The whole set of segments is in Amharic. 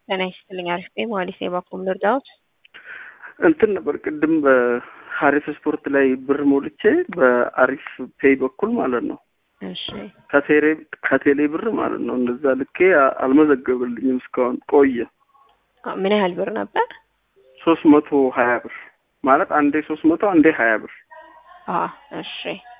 ጤና ይስጥልኝ። አሪፍ ነኝ። መሀሊስ የባኩም ልርዳዎት? እንትን ነበር ቅድም በሀሪፍ ስፖርት ላይ ብር ሞልቼ በአሪፍ ፔይ በኩል ማለት ነው እሺ ከቴሌ ከቴሌ ብር ማለት ነው እንደዛ ልኬ አ- አልመዘገብልኝም እስካሁን ቆየ። አ- ምን ያህል ብር ነበር? ሶስት መቶ ሀያ ብር ማለት አንዴ ሶስት መቶ አንዴ ሀያ ብር አ እሺ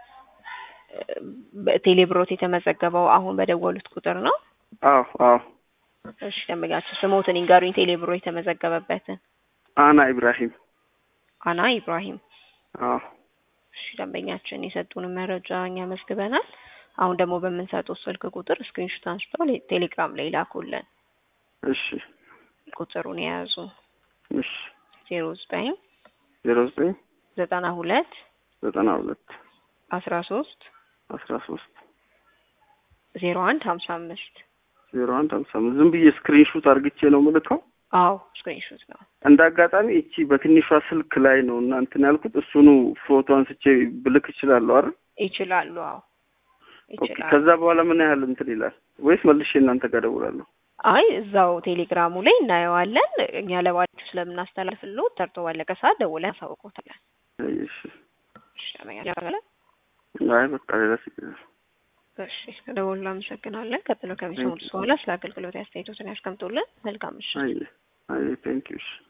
በቴሌ ብሮት የተመዘገበው አሁን በደወሉት ቁጥር ነው? አዎ አዎ እሺ ደንበኛችን ስሞትን ይንገሩኝ። ቴሌ ብሮ የተመዘገበበትን። አና ኢብራሂም አና ኢብራሂም። አዎ እሺ ደንበኛችን የሰጡንን መረጃ እኛ መዝግበናል። አሁን ደግሞ በምንሰጠው ስልክ ቁጥር ስክሪንሾት አንስተው ሌ- ቴሌግራም ላይ ላኩልን። እሺ ቁጥሩን የያዙ እሺ ዜሮ ዘጠኝ ዜሮ ዘጠኝ ዘጠና ሁለት ዘጠና ሁለት አስራ ሶስት አስራ ሶስት ዜሮ አንድ ሀምሳ አምስት ዜሮ አንድ ሀምሳ አምስት ዝም ብዬ ስክሪንሹት አርግቼ ነው ምልከው። አዎ ስክሪንሾት ነው። እንደ አጋጣሚ እቺ በትንሿ ስልክ ላይ ነው እና እንትን ያልኩት እሱኑ ፎቶ አንስቼ ብልክ እችላለሁ አይደል? ይችላሉ። አዎ ኦኬ። ይችላሉ። ከዛ በኋላ ምን ያህል እንትን ይላል ወይስ መልሼ እናንተ ጋር እደውላለሁ? አይ እዛው ቴሌግራሙ ላይ እናየዋለን። እኛ ለባችሁ ስለምናስተላልፍልዎት ተርቶ ባለቀ ሰዓት ደውለን አሳውቆታለን። እሺ። እሺ ተመኛለ አይ በቃ ሌላ ችግር የለም። እሺ ደውሉ። አመሰግናለን። ቀጥሎ ከሚሰሙት በኋላ ስለ አገልግሎት አስተያየቶትን ያስቀምጡልን። መልካም ምሽት። አይ አይ ቴንክ ዩ እሺ